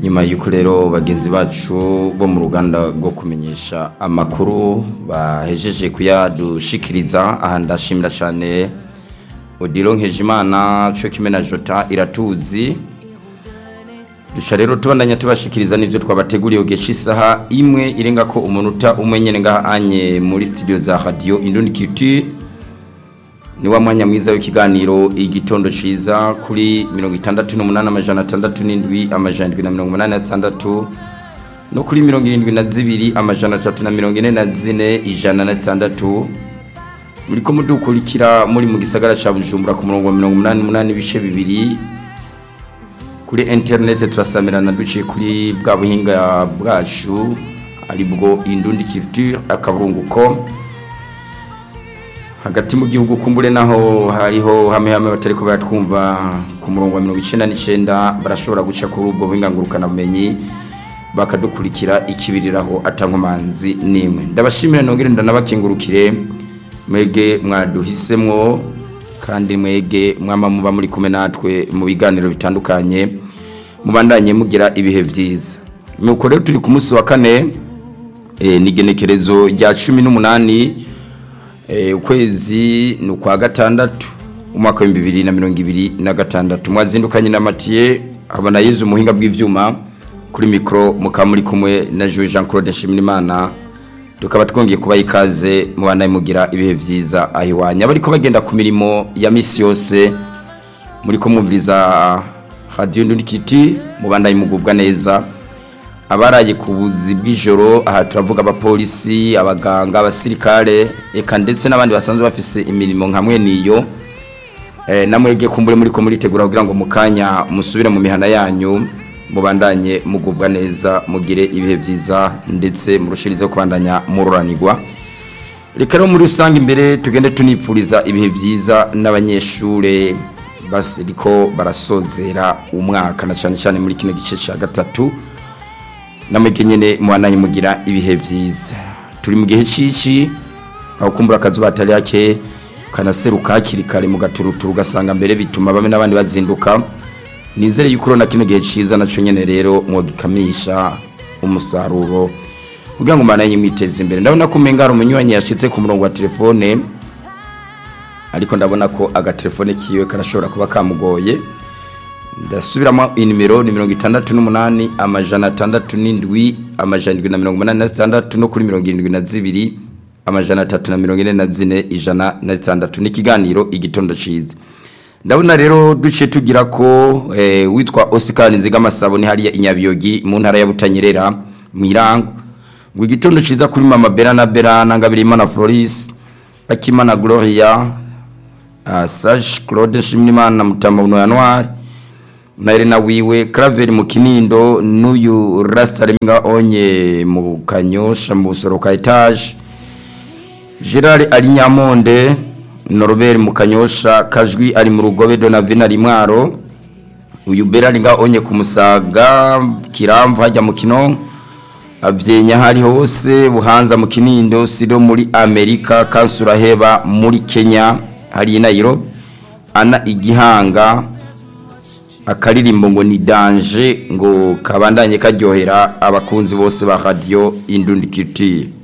nyuma y'uko rero bagenzi bacu bo mu ruganda rwo kumenyesha amakuru bahejeje kuyadushikiriza aha ndashimira cyane odilo nkejimana cyo kimwe na jota iratuzi duca rero tubandanya tubashikiriza n'ibyo twabateguriye ugesha isaha imwe irenga ko umunota umwe nyine ngaha anye muri studio za radio indundi culture ni wa mwanya mwiza w'ikiganiro igitondo ciza kuri mirongo itandatu n'umunani amajana atandatu n'indwi amajana indwi na mirongo umunani na zitandatu no kuri mirongo irindwi na zibiri amajana atatu na mirongo ine na zine ijana na zitandatu muriko mudukurikira muri mu gisagara ca bujumbura ku murongo wa mirongo umunani n'umunani ibice bibiri kuri interineti turasamirana duciye kuri bwa buhinga bwacu aribwo indundi culture akaburunguko hagati mu gihugu kumbure naho hariho hamwe hamwe batari ko baratwumva ku murongo wa mirongo icyenda n'icyenda barashobora guca kuri ubwo buhinga ngurukanabumenyi bakadukurikira ikibiriraho atankomanzi n'imwe ndabashimira nongere ndanabakingurukire mwege mwaduhisemwo kandi mwege mwama muba muri kumwe natwe mu biganiro bitandukanye mubandanye mugira ibihe byiza nuko rero turi ku munsi wa kane n'igenekerezo rya cumi n'umunani ukwezi ni ukwa gatandatu umwaka w'ibihumbi bibiri na mirongo ibiri na gatandatu mwazindukanye na matiye abona yezu umuhinga bw'ibyuma kuri mikoro mukaba muri kumwe na Jean Jean Claude Nshimirimana tukaba twongeye kubaha ikaze mubana mugira ibihe byiza aho iwanyu abari ko bagenda ku mirimo ya misi yose muri kumwumviriza radiyo ndundikiti mubandanye mugubwa neza abaraye ku buzi bw'ijoro aha turavuga abapolisi abaganga abasirikare eka ndetse n'abandi basanzwe bafise imirimo nka mwe niyo namwege kumbure muri ko muritegura kugira ngo mu kanya musubire mu mihana yanyu mubandanye mugubwa neza mugire ibihe byiza ndetse murushirizeho kubandanya mururanirwa reka rero muri rusange imbere tugende tunipfuriza ibihe byiza n'abanyeshure basiriko barasozera umwaka na cyane cyane muri kino gice cya gatatu namwege nyine mubandanye mugira ibihe byiza turi mu gihe cici aho kumbura akazuba atari hake kanaseruka hakiri kare mu gaturuturu ugasanga mbere bituma bamwe n'abandi bazinduka nizere yuko urabona kino gihe cyiza nacyo nyine rero mwogikamisha umusaruro kugira ngo umananye mwiteze imbere ndabona ko umenga hari umunywanyi yashyitse ku murongo wa telefone ariko ndabona ko agatelefone kiwe karashobora kuba kamugoye ndasubiramo inimero ni mirongo itandatu n'umunani amajana atandatu n'indwi amajana indwi na mirongo umunani na zitandatu no kuri mirongo irindwi na zibiri amajana atatu na mirongo ine na zine ijana na zitandatu n'ikiganiro igitondo cyiza ndabona rero duce tugira ko witwa Oscar Nzigamasabo ni hariya inyabiyogi mu ntara ya Butanyerera mu irango ngo igitondo ciza kuri mama Bera na Bera na Ngabirima na Floris Akimana Gloria Sage Claude Shimimana na Mutamba Uno January na Elena wiwe Claver mu Kinindo n'uyu Rasta Reminga onye mu Kanyosha mu Busoro ka etage Gerard Alinyamonde Norbert Mukanyosha kajwi ari mu rugobe Donavina Rimwaro uyu Berari nga onye kumusaga kiramva hajya mu kino avyenya hari hose buhanza mu kinindo siro muri Amerika kansura heba muri Kenya hari Nairobi ana igihanga akaririmbo ngo ni danger ngo kabandanye karyohera abakunzi bose ba radio Indundi Culture